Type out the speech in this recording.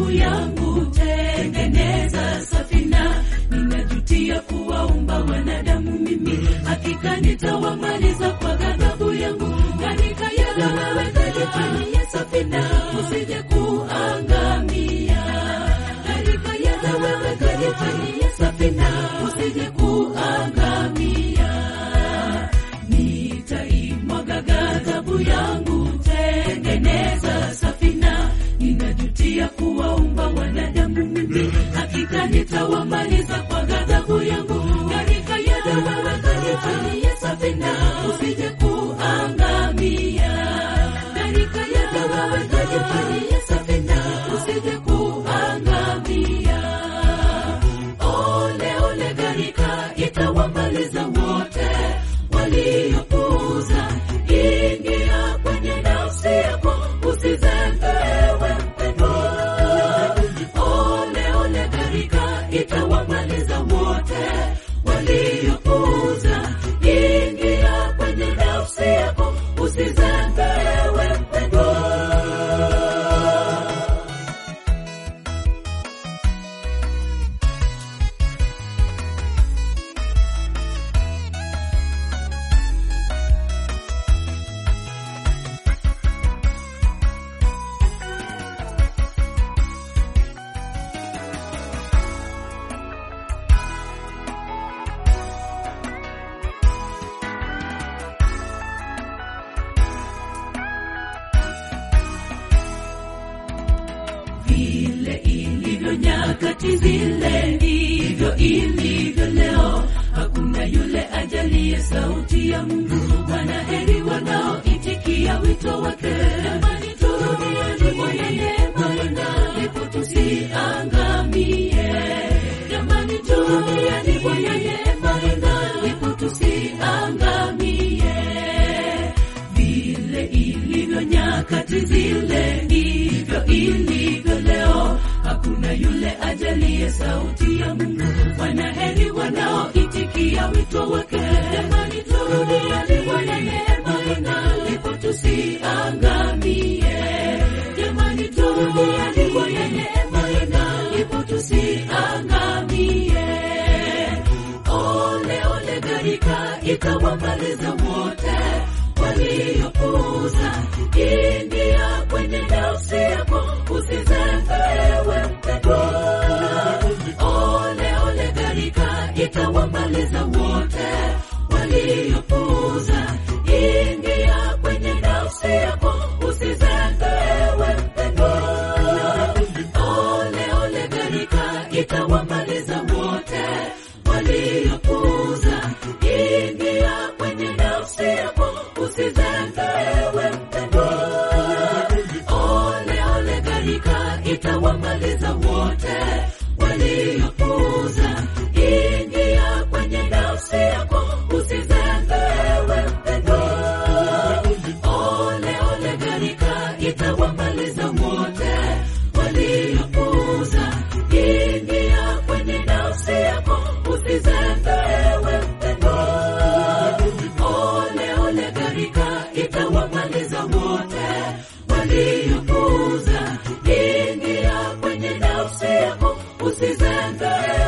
ghadhabu yangu, tengeneza safina. Ninajutia kuwaumba wanadamu mimi, hakika nitawamaliza kwa ghadhabu yangu. Katika yale wewe kalifanyia safina, usije kuangamia. Katika yale wewe kalifanyia safina, usije kuangamia. Nitaimwaga ghadhabu yangu, tengeneza safina. Ninajutia kuwaumba wanadamu mimi, hakika nitawamaliza kwa ghadhabu yangu. Katika yale wewe kalifanyia safina, usije kuangamia. Katika yale wewe kalifanyia safina, usije kuangamia. Ole ole, gharika itawamaliza wote waliopuuza. Ingia kwenye nafsi yako, usizembewe mpendwa. Ole ole, gharika itawamaliza wote waliopuuza. Ingia kwenye nafsi yako, usizembewe mpendwa. vile ilivyo nyakati zile ndivyo ilivyo leo. Hakuna yule ajalie sauti ya Mungu. Wanaheri wanaoitikia wito wake. Jamani, turudieni Bwana neema ina, ndipo tusiangamie. Jamani, turudieni Bwana neema ina, ndipo tusiangamie vile ilivyo nyakati zile ndivyo ilivyo leo. Hakuna yule ajalie sauti ya Mungu. Wanaheri wanaoitikia wito wake. Jamani, turudieni Bwana neema ina, ndipo tusiangamie. Jamani, turudieni Bwana neema ina, ndipo tusiangamie. Ole ole, gharika itawamaliza wote waliopuuza. Ingia kwenye nafsi yako, usizembewe mpendwa. Ole ole, gharika itawamaliza wote waliopuuza. Ingia kwenye nafsi yako, usizembewe mpendwa. Ole ole, gharika itawamaliza wote waliopuuza. Ingia kwenye nafsi yako, usizembewe mpendwa. Ole ole, gharika itawamaliza wote waliopuuza. Ingia kwenye nafsi yako, usizembewe mpendwa. Ole ole, gharika itawamaliza wote waliopuuza. Ingia kwenye nafsi yako, usizembewe mpendwa. Ole ole, gharika itawamaliza wote waliopuuza. Ingia kwenye nafsi yako, usizembewe